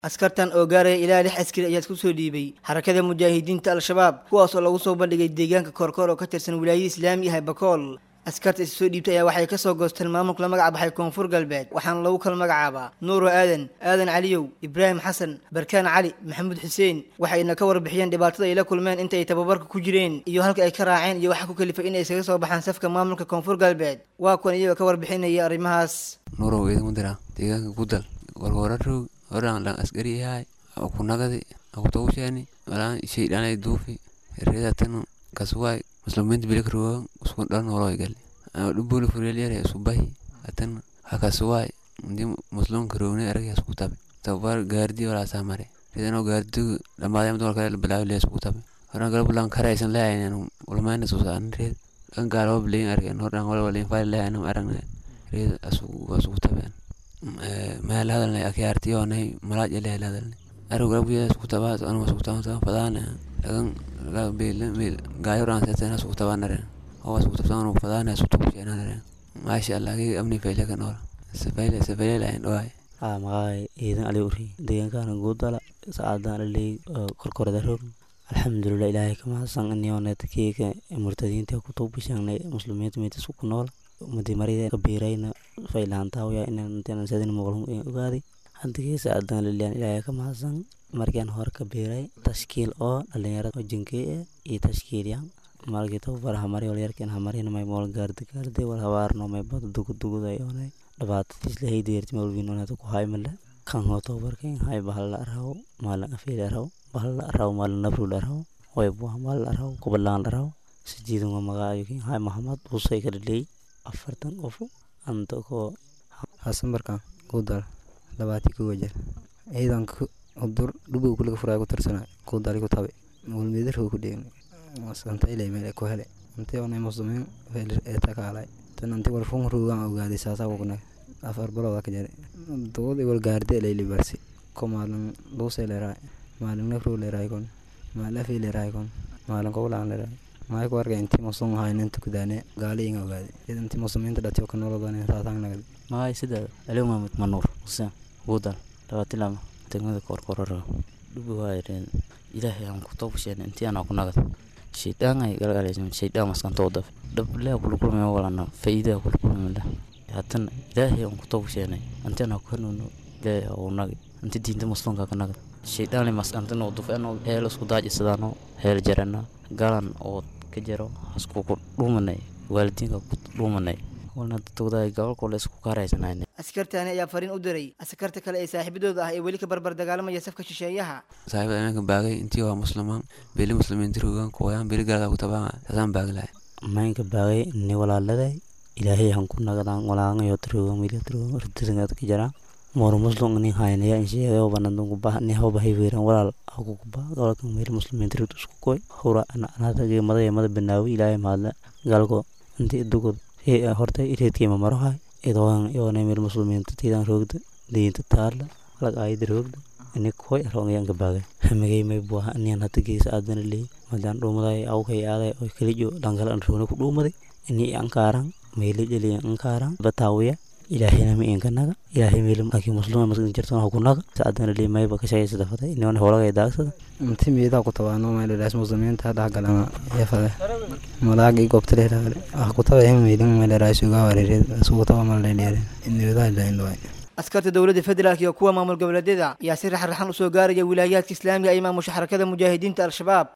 askartan oo gaaraya ilaa lix askari ayaa isku soo dhiibay xarakada mujaahidiinta al-shabaab kuwaas oo lagu soo bandhigay deegaanka koorkoor oo ka tirsan wilaayada islaami ah bakool askarta is soo dhiibtay ayaa waxay kasoo goosteen maamulka la magac baxay koonfur galbeed waxaana lagu kala magacaabaa nuuro aadan aadan caliyow ibraahim xasan barkaan cali maxamuud xuseen waxayna ka warbixiyeen dhibaatada ay la kulmeen inta ay tababarka ku jireen iyo halka ay ka raaceen iyo waxa ku kalifay inay iskaga soo baxaan safka maamulka koonfur galbeed waa kuwan iyagoo ka warbixinaya arrimahaas nuurow idinku dira deegaanka gudal warwararog horan dhan askari yahay kunagadi akutawshani walaan shay dhanay duufi reedatanu kaswaay musliminta bilikruwa usku dhan holoy gali dhubuli furelyare subahi atan hakaswaay ndi muslimka rowne aragya isku tabe tabar gaardi walaasaa mare redano gaardigu dhamaadaya mid walkale bilaawi lee isku tabe horan gala bulan karaysan lehayn ulmayna susaan reed kan gaalo bilayin argen horan wala walayin fayl lehayn aragna reed asugu tabeen meel hadalnay akyaartiyoonay malaaj ele hel hadalnay arugarabuya isku tabaa anu isku tabaa fadaana lagan gaayoran seetana isku tabaanare oo isku tabtaan fadaana isku tabushenare maasha allah kii amni fayle ka nool safayle safayle lahayn dhawaay aa maqaay ciidan ali uri deegaankaana guudala saacadaan aley korkorada roog alxamdulilah ilaahay ka mahadsan iniooneta keeka murtadiinta ku tuubishangnay muslimiinta meetisku ku nool mudi marida kabiirayna faylahantaawaya inaan sadin muqlum ogaaday hadigii saacadaan liliyan ilaahay ka mahadsan markian hore kabiiray tashkiil oo dhalinyarada oo jinkey eh iyo tashkiilyan malkii tababar hamari walyarkin hamarin may mool gaardi gaardi wal habaarno may bada duguduguday oonay dhibaatadiis lahay deerti malwinonata ku haymale kan hoo tababarkan hay bahalla araw maalin afiil araw bahalla araw maalin nabrul araw waybuha maalin araw kubalaan araw sijiidun waa magaayokin hay mahamad busay kadhaley afartan qof anta koo hasanbarkan kudal labaatii kowa jeer ciidanka udur dhubow kulaga furaa ku tirsana kudali ku tabe mulmeedarho ku dheegna santailay meel ku hele anti onay muslimiin ee takaalay tan anti wal fun ruugan ogaaday saasaa kukuna afar balooda ka jare doodi wal gaarde layli barsi ko maalin luusay leeraay maalin nafruu leeraay kon maalin afii leeraay kon maalin kowlaan leeraay maay ku arkay intii muslim ahaa inanta kudaane gaaliinga ogaaday intii muslimiinta dhatiyo ka nolodaan saasaan nagad maay sida aliw maamud manuur xuseen guudal labaatilama degmada koorkoorara dhubi waayareen ilaahay aan ku toobasheen intii aan ku nagad shaydaan ay galgalaysan shaydaan maskantoo daf dhablaa kula kulmay walana faa'iidaa kula kulmay haddana ilaahay aan ku toobasheenay intii aan ku hanuuno ilaahay oo nagi intii diinta muslimka ka nagad shaydaan maskantano dufeeno heel isku daajisadaano heel jarana galan oo ka jaro hasku ku dhuumanay waalidiinka ku dhuumanay walna dadkooda gobolkooda isku kaaraysanayna askartaani ayaa fariin u diray askarta kale ee saaxiibadooda ah ee weli ka barbar dagaalamaya safka shisheeyaha saaxiibada imanka baagay intii waa muslimaan beli muslimiinta rogan kooyaan beli galada ku tabaa saasaan baagi lahay maynka baagay ni walaaladay ilaahay han ku nagadaan walaangayo tirogan wili tirogan ridisangad ka jaraan moro muslim ni haynaya insheegayo banadun kuba ni hawba hayweeran walaal aku kuba gobolka meel muslimiinta rid isku koy hura anata mada mada banaawi ilaahay mahadle galko intii dugod horta ireedkiima marohay idoon yoona meel muslimiinta tiidan roogda diinta taala lag aayada roogda ini koy aroongayanka baagay hamigay may buaha inian hata geesa aadana leey madaan dhuumaday awkay aaday oy kalijo dhankale an roona ku dhuumaday ini ankaaran meeli jeliya ankaaran bataawiya ilaahayna ma inkanaga ilaahay meel laakiin muslima maskin jirtona hukunaga saadana leey mayba ka shaqaysa dafada iniona howlagay daagsada inti miidaa ku tabaano meeladaas muslimiinta dhexgalana yafade malaagi gobtaleeraale ah kutaba himmeydin meeleraas ugaa wareereed asugu taba malaleeleere inoodaa ilaindhawaay askarta dowladda federaalk iyo kuwa maamul goboleedyada ayaa si raxraxan usoo gaaraya wilaayaadka islaamiga ay maamusha xarakada mujaahidiinta al-shabaab